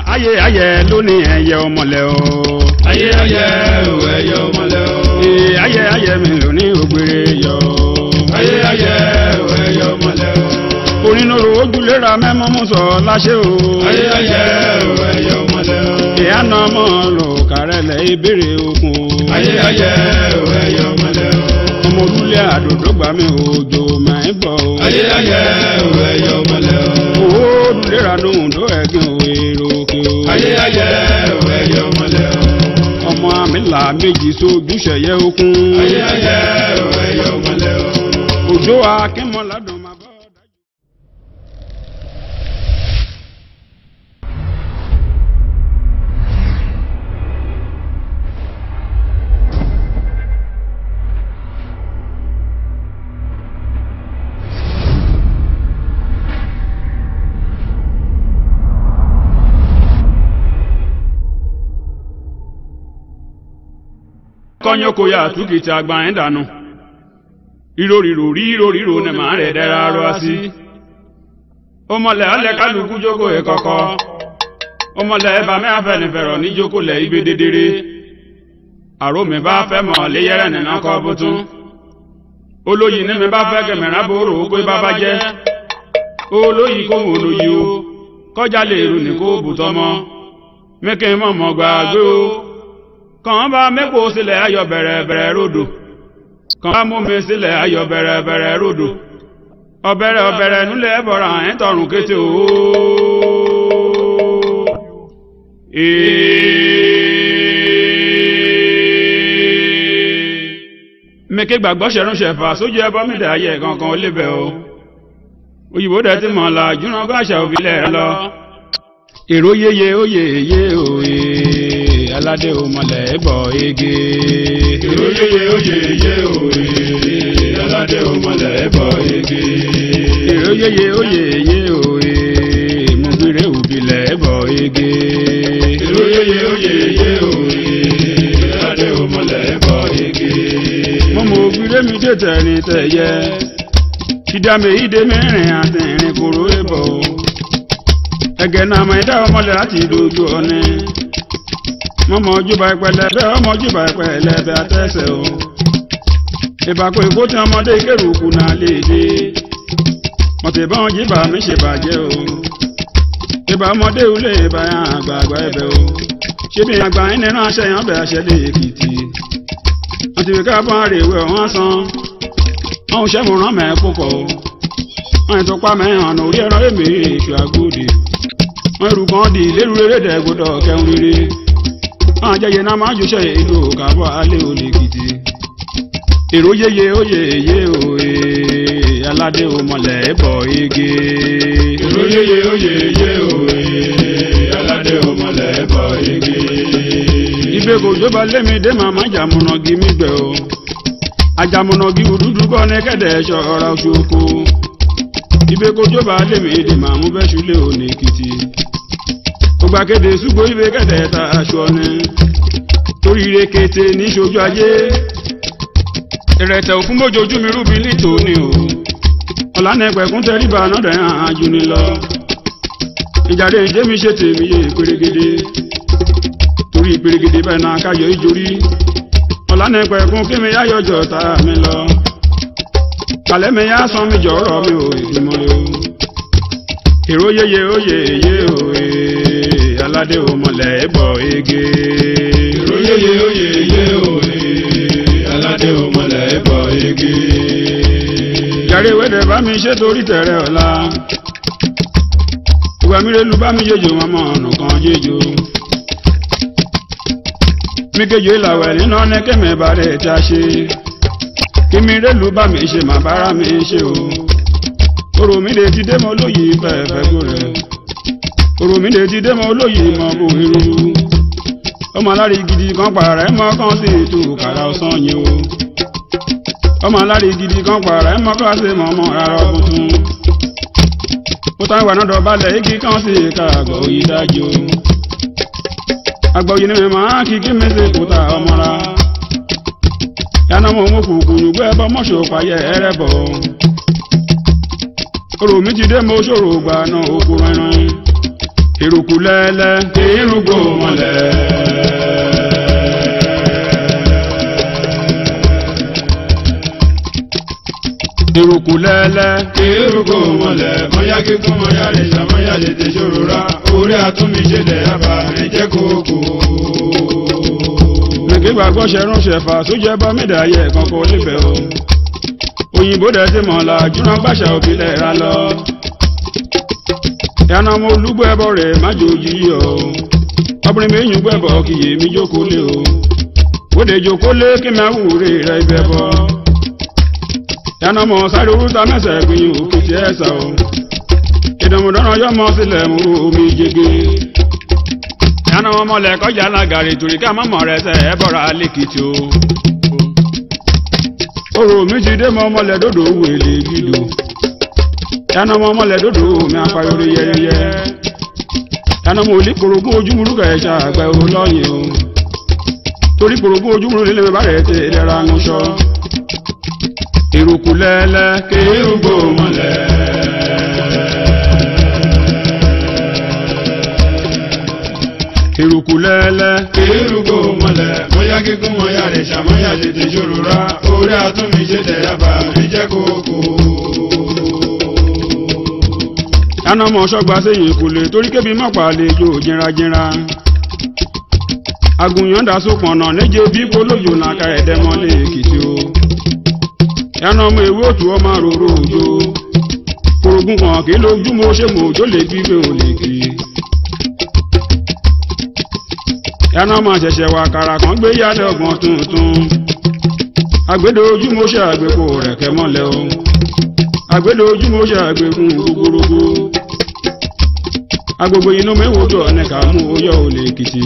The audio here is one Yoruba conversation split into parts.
ayé ayé lónìí ẹyẹ ọmọlẹ o. ayé ayé o ẹyẹ ọmọlẹ o. ee ayé ayé mi lónìí ògbére yọ. ayé ayé o ẹyẹ ọmọlẹ o. onínúurú ojúlera mẹ́mọ́ mú sọ láṣẹ o. ayé ayé o ẹyẹ ọmọlẹ o. ìyáná ọmọ lò kárẹ̀lẹ̀ ìbéèrè okun o. ayé ayé o ẹyẹ ọmọlẹ o. ọmọ olúlé àdòdó gbà mí òjò máa ń bọ̀ o. ayé ayé o ẹyẹ ọmọlẹ o. owó olùlera lóhùn tó ẹ̀gbìn òwe ròkè o. ayé ayé o ẹyẹ ọmọlẹ o. ọmọ àmìlà méjì sójú ṣẹ̀yẹ okun. ayé ayé o ẹyẹ ọmọlẹ o. òjò akínmọ́ládùn máa bọ́ dájú. kọ́nyọ́kọ́ yà túkìtì àgbà ẹ̀ dànù ìrorìrò rí ìrorìrò ní màá rẹ̀ dẹ́ra rọ́ sí. ọmọlẹ̀ alẹ́ kálukú jókòó ẹ̀ kọ̀kọ́ ọmọlẹ̀ ẹ̀bà mẹ́ta fẹ̀nìfẹ̀rọ̀ ní jókòó lẹ̀ ibi dédéré àrò mi bá fẹ́ mọ̀ léyẹ́rẹ́ nínú ọkọ̀ bùtún olóyìn ní mi bá fẹ́ kẹmẹ̀rán bòrò ó pé bàbá jẹ́ olóyìn kó mọ̀ olóyìn o kọjá lè rù ní kó bùtọ́ mọ́ mẹ́kẹ́ mọ̀ mọ́ gbàgbé o kàn bá mẹ́kọ̀ọ́ sílẹ̀ ayọ̀ bẹ̀rẹ̀ bẹ̀rẹ̀ ròdò kàn bá mú mi sílẹ̀ ayọ̀ bẹ̀rẹ̀ bẹ̀rẹ̀ ròdò ọ̀bẹ̀rẹ̀ ọ̀bẹ̀rẹ̀ núlẹ̀ bọ̀rọ̀ àyín tọrùn kété o. mẹ́kẹ́ gbàgbọ́ ṣẹ̀rún ṣẹ̀fà sójú ẹbọ mi dà ayẹ kankan ó lébẹ̀ o. òyìnbó dẹ̀ ti mọ̀ la júná bá àṣà òbílẹ̀ rẹ lọ. èrò yéye ó yéye òye aládé òmọlẹ̀ bọ̀ ege. èrò yéye ó yéye òye aládé òmọlẹ̀ bọ̀ ege. èrò yéye ó yéye òye mùgbìrè òbílẹ̀ bọ̀ ege. èrò yéye ó yéye òye aládé òmọlẹ̀ bọ̀ ege. mọ́mọ́ òbílẹ̀ mi dé tẹ̀rín tẹ̀yẹ. ìdàmé ìdè mẹ́rin àti ìrìn kòrò èbọ̀. ẹ̀gẹ̀ náà mọ̀ ẹ̀dá ọmọlẹ̀ láti dojú ọ̀nẹ́ mọmọ ojúbà ìpẹlẹbẹ ọmọ ojúbà ìpẹlẹbẹ àtẹsẹ o ìbàkú èkó tí ọmọdé kéròkù náà lè dé mọtò ìbọn jíbà mi ṣe bàjẹ́ o ìbà ọmọdé ulé ìbà yàn àgbààgbà ẹbẹ o ṣébi àgbà yín nínú aṣẹ yàn bẹ aṣẹ lè èkìtì wọn ti fi káàbọ̀ àrèwé ọ̀hún san wọn ò ṣẹ́fún mẹ́ púpọ̀ o wọn ètò pa mẹ́hàn orí ẹ̀rọ èmi èṣù àgòdì wọn èrù kan di lérú eré dẹ́gbọ́dọ̀ kẹun rere àjẹyẹ náà máa jùṣẹ́ ìlú kàbọ̀ alẹ́ olèkìtì èrò yéye ó yéye òye aládé òmọlẹ̀ bọ̀ ege. èrò yéye ó yéye òye aládé òmọlẹ̀ bọ̀ ege. ibè kò jọba lémi dé màmá jàmùnàgì mi gbẹ o àjàmùnàgì òdúdú kọ́ ní kẹ́dẹ̀ ṣọ́ra oṣù oko ibè kò jọba lémi dé màmú bẹ́ ṣúlẹ̀ ònèkìtì ògbàkéde ṣùgbọ́n ibè kẹ́dẹ̀ ta aṣọ ni torí ire kété ní ṣojú ayé ìrẹ̀tẹ̀ òfún mójojú mi rúbi lítò ni o ọ̀lànàpẹ̀kún tẹríba nọ́dẹ̀ àájú ni lọ ìjàre ìjẹ́ mi ṣe tèmi yé pérégede torí pérégede bẹ́ẹ̀ náà káyọ̀ ìjórí ọ̀lànàpẹ̀kún kí mi yáyọ̀jọ̀ ta mi lọ kàlẹ́ mi yá san mi jọ̀rọ̀ mi ò ìgbìmọ̀ o èrò yéye ó yéye òye aládé òmọlẹ̀ bọ̀ ege. èrò yéye ó yéye òye aládé òmọlẹ̀ bọ̀ ege. Jàre wẹ́dẹ̀ bá mi ṣe torí tẹ̀rẹ̀ ọ̀la. Ìwà mi relu bá mi jẹjọ mọ́mọ́ ọ̀nà kan jẹjọ. Mi kejì ìlàwẹ̀ nínú ọ̀nà kẹ́mẹ̀ bá rẹ̀ ta ṣe. Kí mi relu bá mi ṣe màá bára mi ṣe o. Orò mi lè ti dé mọ́ lóyè fẹ́ẹ̀fẹ́ kó rẹ̀. Orò mi lè ti dé mọ́ lóyè mọ́ bò irú. Ọmọ alárí gidi kan pààrẹ̀ mọ́ kan sí ètò kàrà ọ̀sán yìí o ọmọ alárí gidi kan pààrà ẹ mọ kí wá sí mọmọ rárá ọkùn tún ó tán ìwà náà dọ̀bálẹ̀ igi kan sí ìka àgbọ̀ òyì dájú àgbọ̀ òyì ni mi máa kí kí mi sí kúta ọmọra yánà mo mú kùkù nùgbẹ́ ẹbọ mọ́ṣọ́ payẹ ẹrẹ́ bọ̀ orò mi ti dé mo ṣòro gbà náà òkú rẹran eruku lẹ́lẹ́ kérúgbó mọ́lẹ̀. eruku lẹ́lẹ́ kérúgbó mọ́lẹ̀ mọ́yá kíkún mọ́yá lè ṣàmọ́yá lè tẹ̀ ṣòro rá orí àtúnmíṣe lẹ̀ yaba ẹ̀jẹ̀ kókó. nìkí gbàgbọ́ ṣẹrun ṣẹfà sójẹ́ bá mídàáyẹ kankan níbẹ̀ o òyìnbó dẹ̀ ti mọ̀ la jùlọ gbàṣà òbílẹ̀ ra lọ yànnà mo olúgbọ́ ẹbọ rẹ̀ má jòjì yìí o ọbìnrin mi yùn gbẹ́bọ̀ kì í mi jókòó lé o bóde jókòó lé kí mi àwúre rẹ̀ ibẹ̀ bọ́ yànnà mọ̀ sáré orúta mẹ́sẹ̀ gbìyànjú òkìtì ẹ̀sà o ìdàmúdọ́nà yọmọ sílẹ̀ mú omi jege yànnà wọn mọ̀lẹ̀ kọjá lágàrí torí ká mọ̀mọ́ rẹ̀ sẹ́ ẹ bọ̀ra lẹ́kìtì o orò mi ti dé mọ́ mọ́lẹ̀ dòdò wèlé gidi yànnà wọn mọ́lẹ̀ dòdò mi apayọ̀rọ̀ yẹyẹ yànnà mo lè korogún ojúmúrú kẹ̀ẹ́sà àgbẹ̀ o lọ́yìn o torí korogún ojúmúrú nílé mi bá rẹ̀ tẹ̀ lẹ́ra ń sọ eruku lẹ́lẹ́ kérúgbó mọ́lẹ̀. eruku lẹ́lẹ́ kérúgbó mọ́lẹ̀ mọ́yá kíkún mọ́yá lè ṣàmọ́yá lè tẹ̀ ṣòro rá orí àtúnmíṣe lẹ̀ yaba ẹ̀jẹ̀ kókó. yànnà mọ̀ ṣọ́gba sẹ́yìn kulè torí kébi mọ́pà lè jó jìnrajìnra agùnyàn dasó pọ̀nà níje bí polójò nàka ẹ̀dẹ́mọ́lé èkìtì o yànnà ọmọ ìwé òtù ọmọ àròrò òjò korogun kan kì í lójú mo ṣe mo òjò lè gbígbé ò lè kì í yànnà ọmọ ṣẹ̀ṣẹ̀ wà kàrà kan gbé yálẹ̀ ọgbọ̀n tuntun àgbédo ojú mo ṣe àgbékò rẹ̀ kẹ́ mọ́lẹ̀ o àgbédo ojú mo ṣe àgbékùn gbogbogbò agbègbè inú mẹ́wòó jọ ní ká mú oyọ́ olè èkìtì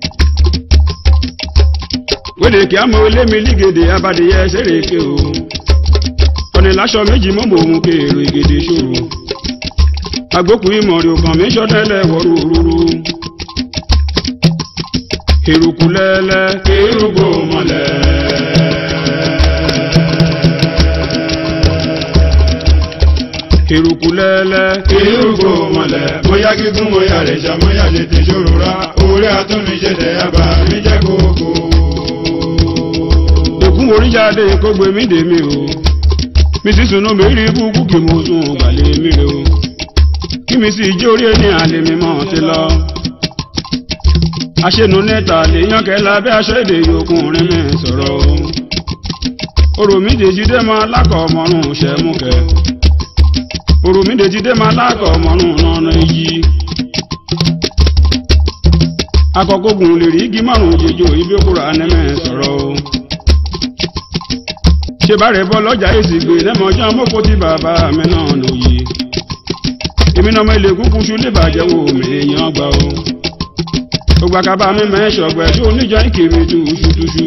wéde kí á mọ ilé mi lígèdè abadìyẹ sẹ́rẹ̀kẹ́ o ọ̀nì láṣọ méjì mọ́ mọ́ òun kéèrò ìgèdè ṣòro agbókùn ìmọ̀ràn ògàn mi ṣọ́tẹ́lẹ̀ wọ́rú òróró eruku lẹ́lẹ́ kérúgbó mọ́lẹ̀. eruku lẹ́lẹ́ kérúgbó mọ́lẹ̀ mọ́yá kíkún mọ́yá lè ṣàmọ́yá lè tẹ̀ ṣòro rá orí àtúnmíṣe lẹ̀ yaba ẹ̀jẹ̀ kókó. èkún oríjáde kó gbé mi dè mí o mi sì sùn mi rí búkú kí mo sùn gbàlè mi rè o kí mi sì jó orí ẹni àlè mi mọ̀ ti lọ. aṣẹ́nu níta lè yan kẹ́lá bí aṣọ èdè yòókùnrin mi sọ̀rọ̀ o. orò mi dèjì dé máa lákọ̀ ọmọrùn ṣẹ́ mú kẹ́. orò mi dèjì dé máa lákọ̀ ọmọrùn nánà yí. akọkọgùn lè rí igi márùn jẹjọ ibi òkúra anẹ́mẹ́ sọ̀rọ̀ o ṣe bá rẹ̀ bọ́ lọ́jà èsì gbé lẹ́mọ̀ọ́jọ́ mọ́kò tí bàbá mi náà lòye èmi náà mọ ilé kúkú ṣú lè bàjẹ́ wo mi èèyàn gbà o gbogbo akaba mi mẹ́ṣọ̀ ọgbẹ́ tó oníjọ́ ìkiri túṣútúṣú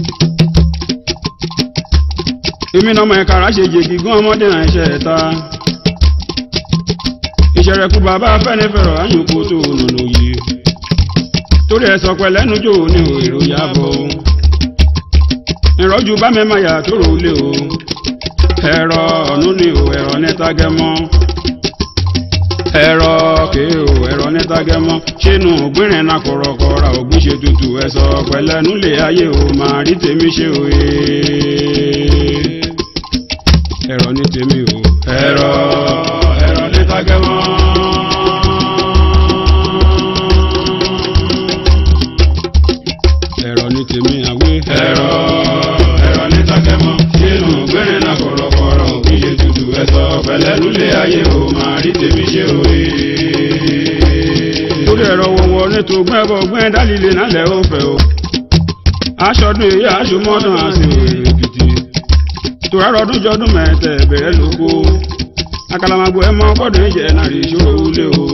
èmi náà mọ ẹ̀ka ráṣe jèkì gán ọmọdé náà ṣe ta ìṣẹ̀rẹ̀kú bàbá fẹ́nifẹ̀rọ̀ àyùnkú tó nùnú yìí torí ẹ̀ sọ pẹ̀lẹ́nu jò ní èrò yàbọ̀ ìrọ́jú bá mẹ́ma yà tó rò lé o ẹ̀rọ ọ̀nù ni o ẹ̀rọ nẹ́tàgẹ́mọ́ ẹ̀rọ kèé o ẹ̀rọ nẹ́tàgẹ́mọ́ ṣínú gbìnrín náà kọ̀rọ̀kọ̀ra ògbín ṣe tutù ẹ̀sọ́ pẹ̀lẹ́nu lè ayé o máa rí tèmi ṣe o ee ẹ̀rọ ní tèmi o ẹ̀rọ ẹ̀rọ nẹ́tàgẹ́mọ́. ẹ̀rọ ní tèmi àwé ẹ̀rọ ẹ̀rọ nẹ́tàgẹ́mọ́. ṣínú gbẹ́rẹ́ náà kọ̀rọ̀kọ̀rọ̀ òbí ṣe tutù ẹ̀sọ́ pẹ̀lẹ́nu lè ayé o máa rí tèmi ṣe o ee. lórí ẹ̀rọ wọ̀wọ̀ nítorí gbẹ́bọ̀ gbẹ́ dálílé nálẹ̀ ó fẹ́ o aṣọdún èyí aṣọmọdún àti òrèrè èkìtì tòrárọ̀ ọdún jọdún mẹ́tẹ̀ bẹ̀rẹ̀ lóko akalamagbo ẹ mọ gbọ́dọ̀ ìjẹ náà rí ìṣòro wúlé o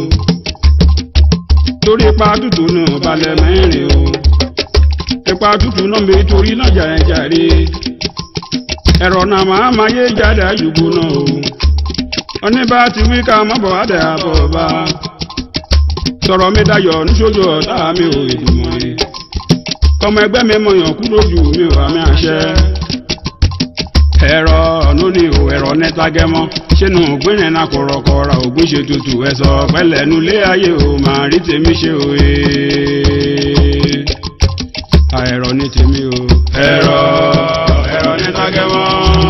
torí ipa tútù náà balẹ̀ mẹ́rin o ipa tútù náà mi torí náà jà ẹ̀ jàre ẹ̀rọ náà máa ma yé jáde àjùgbò náà o oníbà ti wí ká mọ́bọ̀ adé àbọ̀ bá sọ̀rọ̀ mi dayọ̀ níṣojú ọ̀tá mi ò ìdùnnú rẹ̀ kọ́mọ ẹgbẹ́ mi mọ̀yàn kú lójú mi ò àmì àṣẹ ẹ̀rọ ọ̀nù ni o ẹ̀rọ nẹ́ta gẹ́mọ́ sínú ògbìnrin náà kọ̀rọ̀kọ̀rọ̀ ògùn ṣe tutù ẹ̀sọ́ pẹ́lẹ́ nulé ayé o máa rí tèmi ṣe o ee. ẹ̀rọ ní tèmi o. ẹ̀rọ ẹ̀rọ ní tágẹ́mọ́.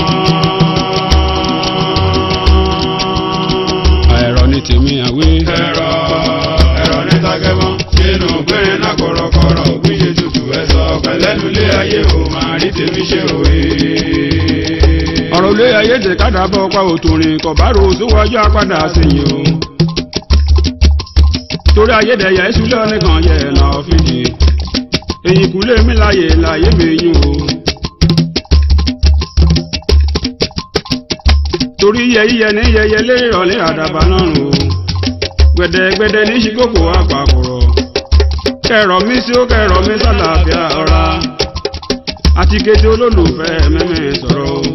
ẹ̀rọ ní tèmi àwé. ẹ̀rọ ẹ̀rọ ní tágẹ́mọ́. sínú ògbìnrin náà kọ̀rọ̀kọ̀rọ̀ ògùn ṣe tutù ẹ̀sọ́ pẹ́lẹ́ nulé ayé o máa rí tèmi ṣe o ee. ọ̀rọ̀ ilé ayé tẹ̀ kádà bọ́ pa òtòrìn kọ̀bárò síwájú apádà sẹ́yìn o. torí ayédèyà ìṣúlẹ̀ nìkan yẹ ẹ̀nà ọ̀fìdì èyí kúlé mi láyè láyé mi yín o. torí yẹ yíyẹ ní yẹyẹ lé ìrọ̀lẹ́ àdàbà náà rò ó gbẹ̀dẹ̀gbẹ̀dẹ̀ ní ṣíkòkò àpapọ̀rọ̀ kẹrọ mi sí ó kẹrọ mi sálàáfíà ọ̀ra àti kété olólùfẹ́ mẹ́mẹ́ sọ̀rọ̀ o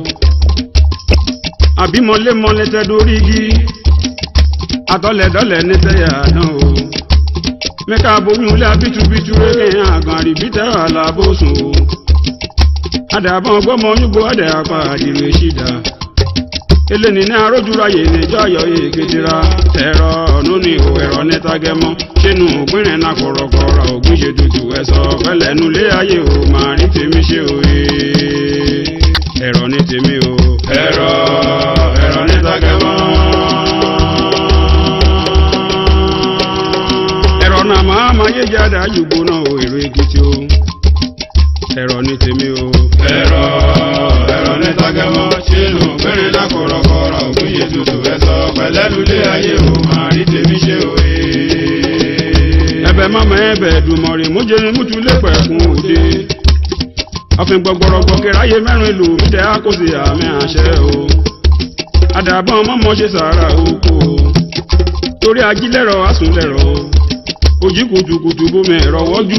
àbímọlémọlé tẹ dórí igi atọ́lẹ̀dọ́lẹ̀ ní tẹ́yà náà o mẹ́ka aboyún ilé abitubitu rẹ̀ àgàn àríbítẹ́ alábòsùn o adàbọ̀n gbọ́mọ yúgbó adẹ̀ apá àdìrò ìṣìdá eléni ní arójúráyè níjọ́ ayọ̀ èkejìra ẹ̀rọ ọ̀nù ni ò ẹ̀rọ nẹ́tàgẹ́mọ́ sínú òpinrin náà kọ̀rọ̀kọ̀rọ̀ ògbín ṣe tutù ẹ̀sọ́ pẹ́lẹ́nu lé ayé o máa rí tèmi ṣe o ee. ẹ̀rọ ní tèmi o. ẹ̀rọ ẹ̀rọ ní tágẹ́mọ́. ẹ̀rọ náà máa máa yé jáde àjùgbò náà o èrò èkìtì o. ẹ̀rọ ní tèmi o. ẹ̀rọ ẹ̀rọ ní tágẹ́mọ́. sínú ògbìnrin náà kọ̀rọ̀kọ̀rọ̀ ògùn ṣe tutù ẹ̀sọ́ pẹ́lẹ́ nulé ayé o máa rí tèmi ṣe o ee. ẹ̀bẹ̀ mama ẹ̀bẹ̀ dùmọ̀rì mújẹrin mútu lépẹ̀ fún òde ọfin gbọgbọrọgbọ kẹráyé mẹ́rin ìlú mídẹ àkóso àmì àṣẹ o àdàbọn mọmọ ṣe sàárà oko o torí ajílẹ̀rọ asùnlẹ̀rọ ojí kùtùkùtù bomi ẹ̀rọ wọ́jú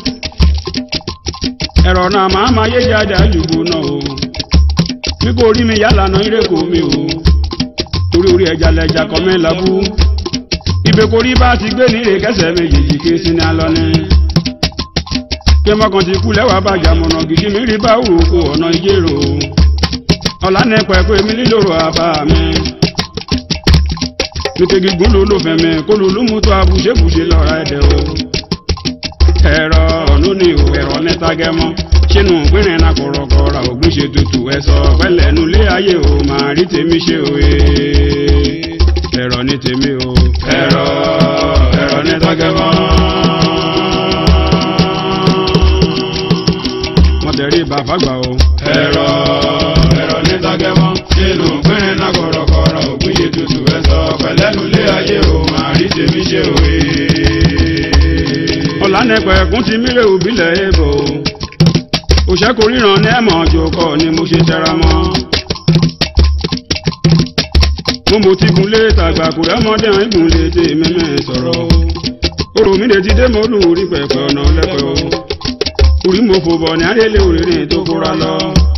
ẹ̀rọ náà máa ma yé jáde àjùgbò náà o mi kò rí mi yálà náà ìrèkò mi o torí orí ẹja lẹja kọ mi labú ìbèkórí bá ti gbé ní ìrèkẹsẹ̀ méjèèjì ké sí ní alọ́ni kí mọ́kàn ti kú lẹ́wàá bàjá mọ̀nà gidi mi rí bá òkú ọ̀nà ìjérò ọ̀la nípa ẹ̀kọ́ èmi lílòrò àbá mi nítẹ̀ gígùn ló ló fẹ̀mí kó ló ló mú tó abùṣebùṣe lọ́ra ẹ̀dẹ̀ o ẹ̀rọ ọ̀nù ni ò ẹ̀rọ nẹ́ta gẹ́mọ́ sínú pínrin náà kọ̀rọ̀kọ̀rọ̀ ògùn ṣe tutù ẹ̀sọ́ pẹ́lẹ́ nulẹ̀ ayé o máa rí tèmi ṣe o ee ẹ̀rọ ní tèmi o ẹ̀rọ ẹ̀rọ ní tágẹ́mọ́. wọ́n tẹ̀rí bàfàgbà o ẹ̀rọ ẹ̀rọ ní tágẹ́mọ́. sínú ògbìnrin náà kọ̀rọ̀kọ̀rọ̀ ògùn ṣe tutù ẹ̀sọ́ pẹ́lẹ́ nulé ayé o máa rí tèmi ṣe o ee. ọ̀lànẹ́pẹ̀ ẹ̀kún ti mílẹ̀ òbílẹ̀ èbò òṣèkò ríran ní ẹ̀mọ̀ ọjọ́kọ̀ ni mo ṣe tẹra mọ́ mo mo ti gun lé tàgbà kò rẹ́mọdé hàn igun lé tè mẹ́mẹ́ sọ̀rọ̀ orò mi lè ti dé mo lù rí pẹ̀pẹ̀ ọ̀nà lẹ́pẹ̀ o orí mo fò bọ̀ ní àrẹ́lẹ̀ òrìrìn tó kóra lọ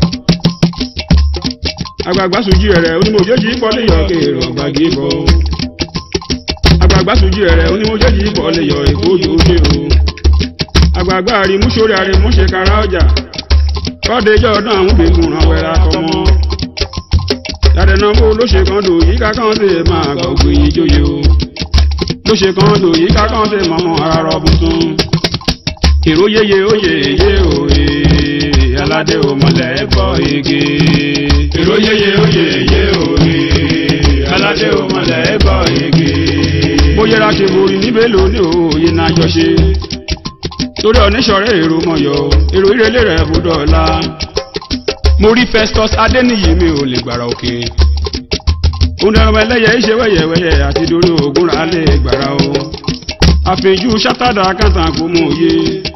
àgbààgbà sùjú ẹ̀rẹ̀ onímọ̀jẹ́jì pọ́lẹ̀ yọ kéèrò gbàgì bọ̀ àgbààgbà sùjú ẹ̀rẹ̀ onímọ̀jẹ́jì pọ́lẹ̀ yọ èkó ojú ojú o àgbààgbà àrímúṣorí àrímúṣe kára ọjà kọ́déjọ́ ọdún àwọn òbíkùn ràn wẹ́ra kọ́mọ́ yàdẹ̀nà bó ló ṣe kan dò yíká kan sì máa gbọ̀gbìn yìí jóye o ló ṣe kan dò yíká kan sì mọ́mọ́ ara rọ tuntun èrò yéye óye yé òye aládé òmọlẹ̀ bọ́ igi èrò yéye oyè yé òye aládé òmọlẹ̀ bọ́ igi. bó yẹra ṣe borí níbẹ̀ lóní òye náà jọ ṣe torí ọ̀níṣọ̀rẹ́ èrò mọ̀yọ́ èrò ìrẹ̀lẹ̀ rẹ̀ bùdọ̀ ọ̀la mo rí Festus Adéníyì mi ò lè gbàrà òkè òǹdàrọ̀mọ ẹlẹ́yẹ iṣẹ́ wẹ́yẹ̀wẹ́yẹ àti dorí ogun rà lè gbàrà o àfẹ̀jú sátádà kàtà kò mú òye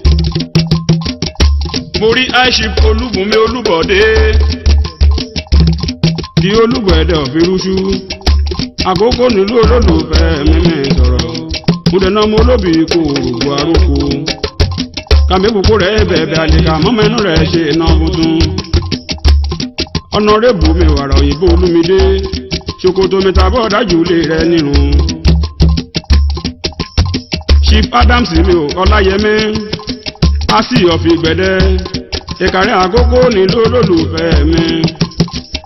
mo rí aiship olúbùnmi olúbọ̀dé di olúbọ̀ẹ̀dẹ̀ òfirúṣú àkókò nílùú olólùfẹ́ mímẹ́ sọ̀rọ̀ mo dẹ̀nà mo lóbì kò rògbò àrókò kàmíkòkò rẹ̀ bẹ̀ẹ̀bẹ̀ àlèkà mọ́mẹ́nu rẹ̀ ṣe iná tuntun ọ̀nàrẹ́bù mi wàrà òyìnbó olúmidé ṣòkòtò mi tàbọ̀ dájú lé rẹ nírun chief adams mi ò ọláyẹmí asi ọ̀fì gbẹ̀dẹ́ ìkàrí àkókò nílò olólùfẹ́ mi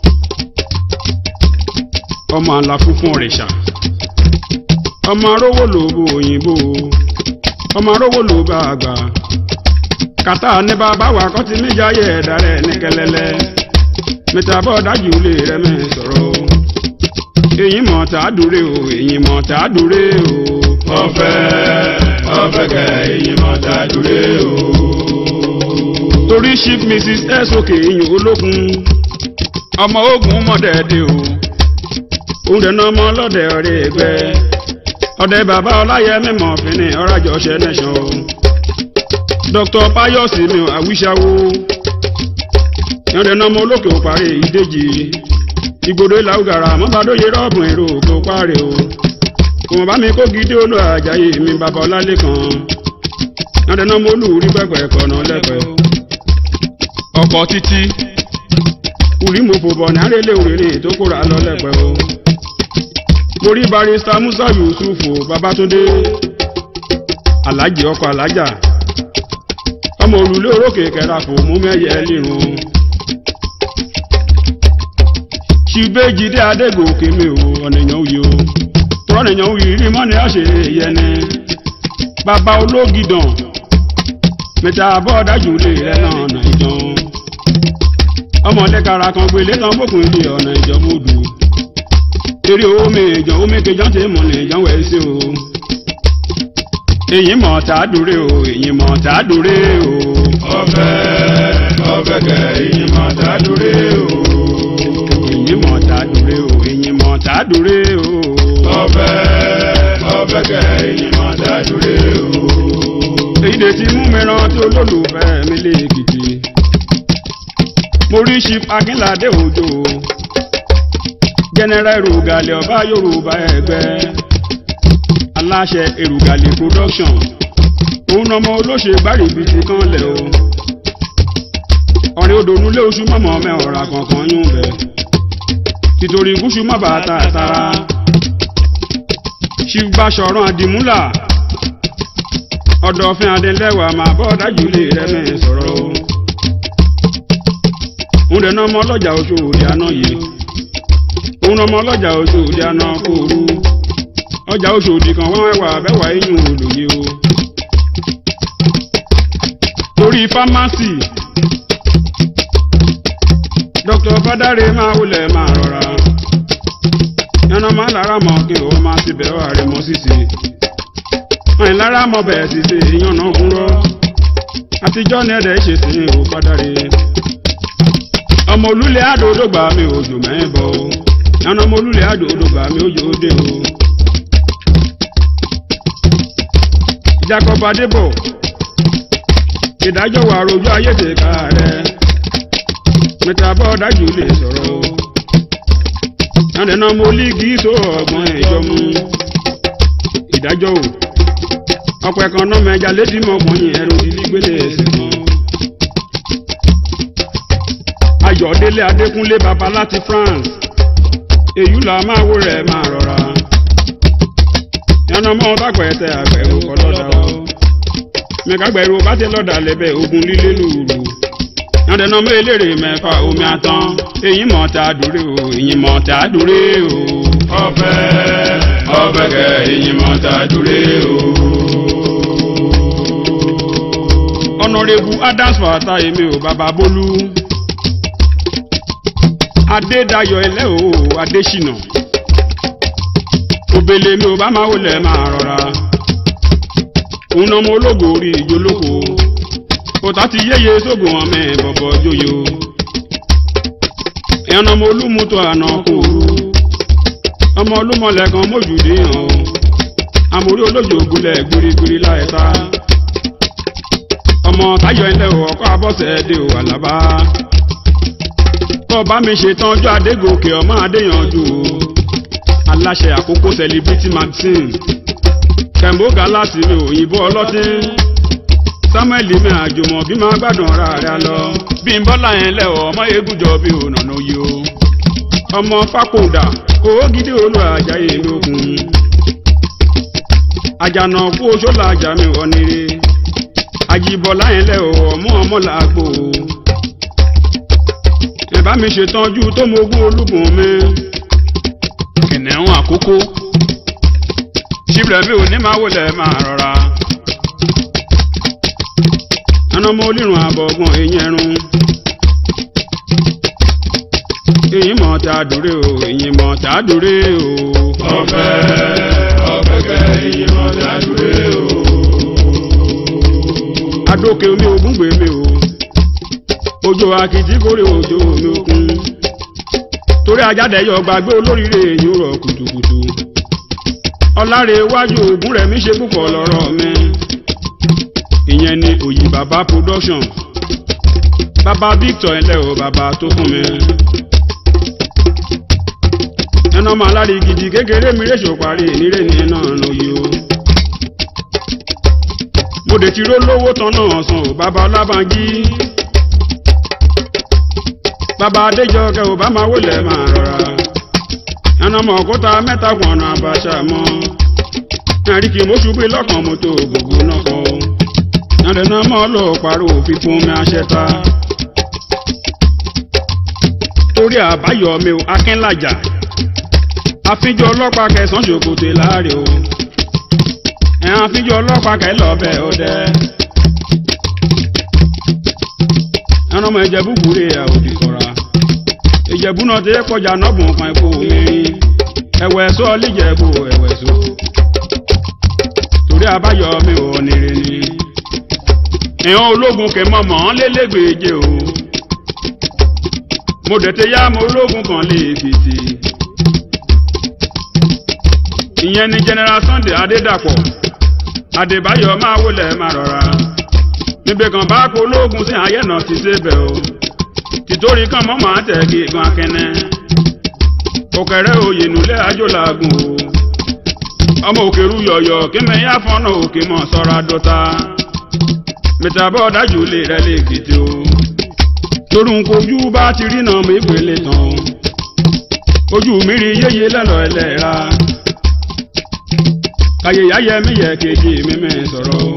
ọmọ àlàfo fún ọ̀rẹ́ṣà ọmọ arówó ló bo òyìnbó ọmọ arówó ló bá àgbà kàtà ní bàbá wa kọ́ ti níjàyè ẹ̀dá rẹ̀ ní kẹlẹ́lẹ́ mẹ́ta bọ́ dájú lè rẹ́ mẹ́ sọ̀rọ̀ èyí mọ̀ tá a dúró o èyí mọ̀ tá a dúró o. ọ̀fẹ́ ọ̀fẹ́ kẹ èyí mọ̀ tá a dúró o. torí chief mrs sok ìyìn olókun ọmọ ogun mọ̀dẹ́dẹ́ o òun dẹ̀ náà mọ ọlọ́dẹ ọ̀rẹ́ ẹgbẹ́ ọ̀dẹ bàbá ọláyẹmí mọ̀ fínni ọ̀rájọ́ ṣẹ́ nẹ́sàn o dr payosi mi ò àwíṣàwó yọ̀dẹ̀ náà mọ olókè ò parí ìdíje ìgbòdo ìlàwùgàrà mọ́bàdóye rọ́ọ̀bù èrò kò parí o kò mọ̀ bá mi kó gidi olú àjàyè mi bàbá ọlálẹ́ kan yọ̀dẹ̀ náà mọ olùrí pẹ̀pẹ̀ kọ̀nà lẹ́pẹ̀ẹ́ ọkọ̀ títí orí mo fò bọ̀ ní àrẹ́lẹ̀ òrèrè tó kóra lọ lẹ́pẹ́ o mo rí barista musa yusufu babatunde alhaji ọkọ alájà ọmọ òrùlé orókè kẹrafò mú mẹyẹ lírun ṣùgbẹ́jìdé adégòkè mi ò ọ̀nìyàn òye o tọ́nìyàn òye rí mọ́ni àṣẹ yẹni bàbá ológidàn mẹ́ta bọ́ dájú lè rẹ̀ náà nàìjọ́ ọmọdé kara kan gbélé kan bókun ilé ọ̀nà ìjọmọ́dù eré omi ìjọ omi kejọ́ ti mọ̀ ní ìjọwọ́ ẹsẹ̀ o èyí mọ̀ tá a dúró o èyí mọ̀ tá a dúró o. ọ̀fẹ́ ọ̀fẹ́ kẹ èyí mọ̀ tá a dúró o. èyí mọ̀ tá a dúró o èyí mọ̀ tá a dúró o. ọ̀fẹ́ ọ̀fẹ́ kẹ èyí mọ̀ tá a dúró o. èyí lè ti mú mi rántí olólùfẹ́ mi lẹ́ẹ̀kìtì mo rí chief akínládé òjò general erugale ọba yorùbá ẹgbẹ́ aláṣẹ erugale production òun ọmọ olóṣè gbárìbìtì kan lẹ̀ o ọ̀rẹ́ odò nulẹ̀ oṣù mọ́mọ́ mẹ́ọ̀rà kankan yún bẹ̀ tìtorí gúúsù má bàa ta àtàrà chief basọ̀rọ̀ àdìmúlà ọ̀dọ̀fin adélẹ́wà máa bọ́ dájú lè rẹ́ mẹ́ sọ̀rọ̀ o òun dẹ̀ náà ọmọ ọlọ́jà oṣù òde àná yìí òun ọmọ ọlọ́jà oṣù òde àná kóoru ọjà oṣù òdì kan wọ́n wẹ̀wà bẹ́wà eyín olùyẹ o torí fámásì dr fadare máa wulẹ̀ máa rọra yànnà máa lára mọ́ kí o máa ti bẹ̀rẹ̀ ààrẹ mọ́ sísè ọ̀hìn lára mọ́ bẹ̀ẹ̀ sísè ìyànnà kúrọ́ àtijọ́ ní ẹ̀dẹ̀ ṣèṣin ò fadare ọmọ olúlé àdòdó gbà mí òjò mẹ́bọ̀ o yànnà ọmọ olúlé àdòdó gbà mí òjò òde o. jacob adébọ̀ ìdájọ́ wà rojú ayé tèka rẹ̀ mẹ́ta bọ́ dájú lè sọ̀rọ̀ o. yànnà náà mo lígì tó ọgbọ́n ìjọ mú ìdájọ́ o. ọ̀pọ̀ ẹ̀kan náà mẹ́ja létí mọ́kànlá ẹ̀rọ ìdílé ẹ̀sìn kan. ayọ̀délé adékúnlé baba láti france èyí là máa wó rẹ̀ máa rọra yànnà mọ́ bàgbẹ́ tẹ àgbẹ̀rù kọ́ lọ́dà o mẹ́kàgbẹ̀rù bá ti lọ́dà lẹ́bẹ̀ ogun líle lùrù yànnà mọ́ eléré mẹ́fà omi àtàn èyí mọ̀ tá a dúró o èyí mọ̀ tá a dúró o. ọ̀fẹ́ ọ̀fẹ́ kẹ èyí mọ̀ tá a dúró o. ọ̀nàrẹ́bù adams fàtà èmi ò bàbá bólú adédayọ̀ ẹlẹ́ o adésínà òbèlè mi ò bá máa wọlé máa rọra òun náà mo ológo orí ìjólóko òtá ti yéye sógun ọmọ ẹ bọ̀bọ̀ jóyo ẹ̀yàn ọmọ olúmútó àná kòòrú ọmọ olúmọlẹ̀ kan mójúdé hàn o àmórí olójó ògúnlẹ̀ gbirigbiri láìta ọmọ táyọ̀ ẹlẹ́ o ọkọ̀ abọ́sẹ̀ dé o àlàbá kọ́ bá mi ṣetán ọjọ́ adégòkè ọmọ adéyanjú o aláṣẹ àkókò celebrity magazine kẹ̀mbó galasi mi òyìnbó ọlọ́tín samuel mi àjùmọ̀ bí máa gbádùn ara rẹ̀ lọ bí n bọ́lá yẹn lẹ́wọ̀ ọmọ egúnjọ bí ònànà yìí o ọmọ fákòdà owó gidi olú àjàyè lókun àjànà kú oṣó làjà mi wọ nire àjìbọ̀lá yẹn lẹ́wọ̀ ọmọ ọmọ làágbò o ẹ bá mi ṣètọ́jú tó mogún olúbùn mi kìnìún àkókò ṣíbìrẹ̀ mi ò ní máa wọlé máa rọra ẹnà ọmọ olírun àbọ̀gbọ̀n eyín ẹrun èyí mọ̀ tá a dúró o èyí mọ̀ tá a dúró o. ọ̀fẹ́ ọ̀fẹ́kẹ́ ìyìn ọ̀dà dúró o. adókè omi ògùn gbé mi o òjò akitì kórè òjò omi òkun torí ajáde yọ gbàgbé olóríire èyí rọ kùtùkùtù ọláre iwájú ògùn rẹ̀ mi ṣe púpọ̀ lọ́rọ̀ mi ìyẹn ni òyì bàbá production bàbá victor ẹlẹ́ o bàbá tó fún mi ẹnà ọmọ alárí gidi kékeré mi rèṣò parí ìnírè ní iná lóye o mo dé ti ró lówó tán náà san ò bàbá ọlábànjí bàbá adéjọkẹ ò bá máa wọlé máa rọra ẹnà ọmọ òkúta mẹ́ta pọnà àbàṣà mọ ẹríkì mọṣúbí lọkàn mọtò gbogbo náà kọ ẹnìyàn mọ lọ pariwo fífún mi àṣẹta torí àbáyọ mi ò akínlàjà àfijọ ọlọ́pàá kẹsàn-án ṣòkòtò láàrin o ẹ̀hán àfijọ ọlọ́pàá kẹlọ́bẹ̀ ọdẹ ẹran ọmọ ìjẹ̀bú gbúre àòdì kọ̀ra ìjẹ̀bú náà ti kọjá nọ́bùn kan ikú mìíràn ẹ̀wẹ̀ sọ líjẹ̀bú ẹ̀wẹ̀ sọ torí àbáyọ mi ò nírè ni ìhàn ológun kè mọ́ mọ́ lélẹ́gbẹ̀ẹ́jẹ o mo dẹ̀ tẹ yá mo ológun kan lè fìtì ìyẹn ni general sunday adédàpọ̀ adébáyọ̀ máa wọlé máa rọra níbi kan bá kó ológun sí ayẹ́nà ti débẹ̀ o tìtorí kan mọ́ máa tẹ̀ kí gan akẹ́nẹ́ òkèrè oyè nulẹ̀ àjòlàgùn o ọmọ òkèrú yọ̀yọ̀ kí mẹ́yà fọ́nà òkè mọ̀ sọ́ra dọ́ta mẹ́tàbọ̀ dájú lè rẹ́ lè kìtì o torí n kojú bá ti rí náà mi pèlè tán ojú mi rí yéye lẹ́lọ́ ẹlẹ́ra ayé ayé mi yẹ kejì mi mi sọ̀rọ̀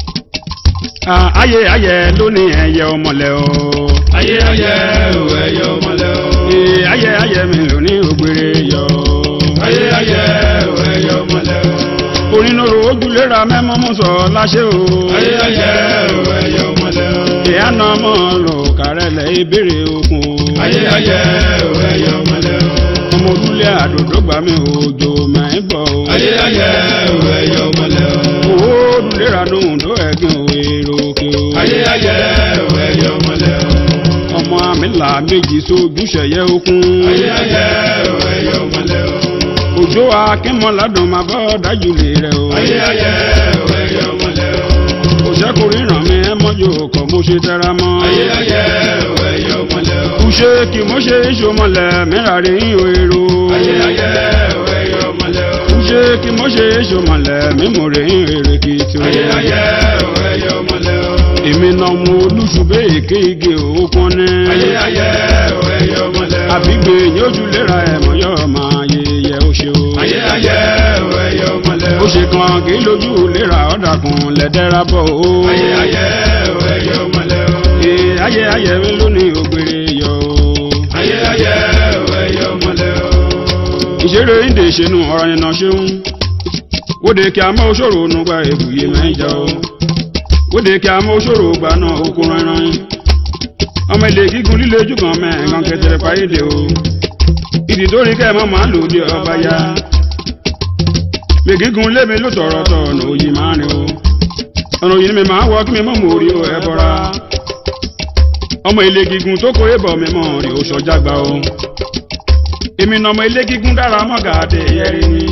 ayé ayé lónìí ẹyẹ ọmọlẹ o. ayé ayé ò ẹyẹ ọmọlẹ o. ee ayé ayé mi lónìí ògbére yọ. ayé ayé ò ẹyẹ ọmọlẹ o. onínúurú ojúlera mẹ́mọ́ mú sọ láṣẹ o. ayé ayé ò ẹyẹ ọmọlẹ o. ìyá náà mọ̀ lò kárẹ̀lẹ̀ ìbéèrè okun. ayé ayé ò ẹyẹ ọmọlẹ o. ọmọ òrùlé àdòdó gbà mí òjò máa ń bọ̀ o. ayé ayé ò ẹyẹ ọmọlẹ o. owó òrùlera lóhùn tó ẹ̀gbìn òwe ròkè o. ayé ayé ò ẹyẹ ọmọlẹ o. ọmọ àmìlà méjì sójú ṣẹ̀yẹ okun. ayé ayé ò ẹyẹ ọmọlẹ o. òjò akínmọ́ládùn máa bọ́ dájú lè rẹ o. ayé ayé ò ẹyẹ ọmọlẹ o. òṣèkò ríran mi ẹ mọ́jú kọ́ mo ṣe tẹ́ra mọ́. ayé ayé ò ẹyẹ ọmọlẹ o. kùṣe kì mo ṣe ìṣòmọlẹ̀ mẹ́ra rí ìhò èrò. ayé ayé ò ẹyẹ ọmọlẹ o. kùṣe kì mo ṣe ìṣòmọlẹ̀ mímú rí èrè kìtì o. ayé ayé ò ẹyẹ ọmọlẹ o. èmi náà mo olùṣùbẹ́ èké igi òkun ní. ayé ayé ò ẹyẹ ọmọlẹ o. àbígbé yójú lera ẹ̀mọ́ yọ máa yẹyẹ ó ṣe o. ayé ayé ò ẹyẹ ọmọlẹ o. ó ṣe kan kì í lójú lera ọ̀dà kan lẹ́dẹ́ra bọ̀ o. ayé ayé ò ẹyẹ ọmọlẹ o. ee ayé ayé mi lónìí ògbére yọ o. ayé ayé ò ẹyẹ ọmọlẹ o. ìṣeré ìdè ìṣẹ́nu ọ̀rọ̀ yẹn náà ṣeun wóde kí a mọ́ òṣòro nùgbà èbùyè mẹ́jà o wóde kí a mọ́ òṣòro gbà náà okun ránran ọmọ ilé gígùn líle ojú kan mẹ́ẹ̀kan kẹtẹrẹ páyédè o ìdí tó rí kẹ́ẹ̀mọ́ máa lò dé ọba ya gbègígun lémi ló tọ̀rọ̀ tọ̀ ọ̀nà òyì máa rìn o ọ̀nà òyì ni mi máa wọ kí mi mọ́ mọ́ orí o ẹ bọ́ra ọmọ ilé gígùn tó kórè bọ̀ mi mọ́ rí o sọjá gbà o èmi nà ọmọ ilé gígùn dára mọ́gà àdé ẹ̀rí ni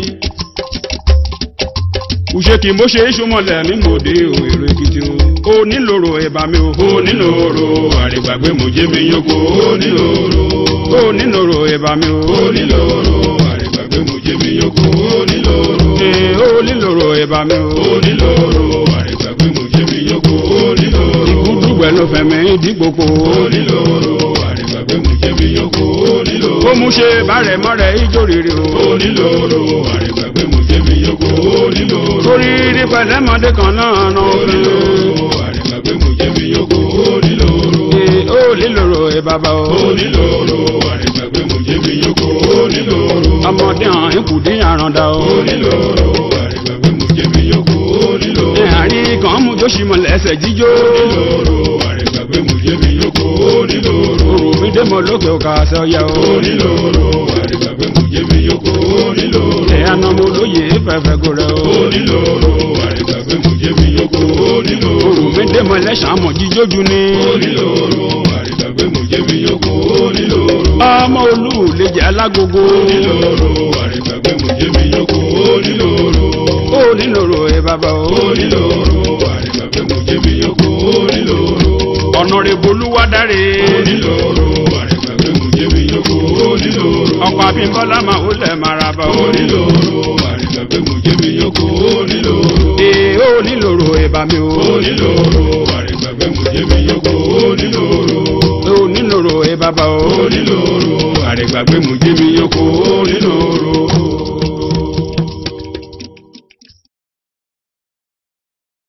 ùṣe kì í mo ṣe ìṣúmọ̀lẹ̀ mi mò dé o èrò èkìtì o ó nílòrò ẹ̀bà mi o ó nílòrò àrègbàgbé mojé mi yókò ó nílòrò. ó nílòrò ẹ̀bà mi o ó nílòrò àrègbàgbé mojé mi yókò ó nílòrò. ee ó nílòrò ẹ̀bà mi o ó nílòrò àrègbàgbé mojé mi yókò ó nílòrò. ìkúdùgbẹ́ ló fẹ́ mi dípòpò ó nílòrò àrègbàgbé mojé mi yókò ó nílòrò. ó mú ṣe bàrẹ̀ mọ́rẹ̀ ijó rere o ó nílòrò àrègbàgbé mojé mi yókò ó nílòrò. torí rí pẹ̀lẹ́mọdé kan náà nà ó òfin nílòrò àrègbàgbé mojé mi yókò ó nílòrò. ee ó nílòrò ẹ bàbá o. onílòrò àrègbàgbé mùjẹ́mi yókò onílòrò. ọmọdé hàn ikùdí àràǹdà o. onílòrò àrègbàgbé mùjẹ́mi yókò onílòrò. ẹ̀hàrí kan mú jóṣì mọ̀ lẹ́sẹ̀ jíjó. onílòrò àrègbàgbé mùjẹ́mi yókò onílòrò. òrò mi dé mọ lókè òkà àṣẹ ọyẹ o. onílòrò àrègbàgbé mùjẹ́mi yókò onílòrò. ẹ̀ anamọ olóye fẹ́fẹ́ gòrè o. onílòrò àrègbàgbé mùjẹ́mi yókò onílòrò. òrò mi dé mọ lẹ́sàn mọ̀ jíjójú ni. onílòrò àrègbàgbé mùjẹ́mi yókò onílòrò. ọmọ olú lè jẹ́ alágogo. onílòrò àrègbàgbé mùjẹ́mi yókò onílòrò. ó nílòrò ẹ bàbá o. onílòrò àrègbàgbé mùjẹ́mi yókò onílòrò. ọ̀nà rẹ̀ bolúwadáre. onílòrò àrègbàgbé mùjẹ́mi yókò onílòrò. ọkọ̀ abímbọ́lá máa ó lẹ̀ maraba o. onílòrò àrègbàgbé mùjẹ́mi yókò onílòrò. ee ó nílòrò ẹ bá mi o. onílòrò àrègbàgbé mùjẹ́mi yókò onílòrò. ó nílòrò ẹ bàbá o. onílòrò àrègbàgbé mùjẹ́mi yókò onílòrò.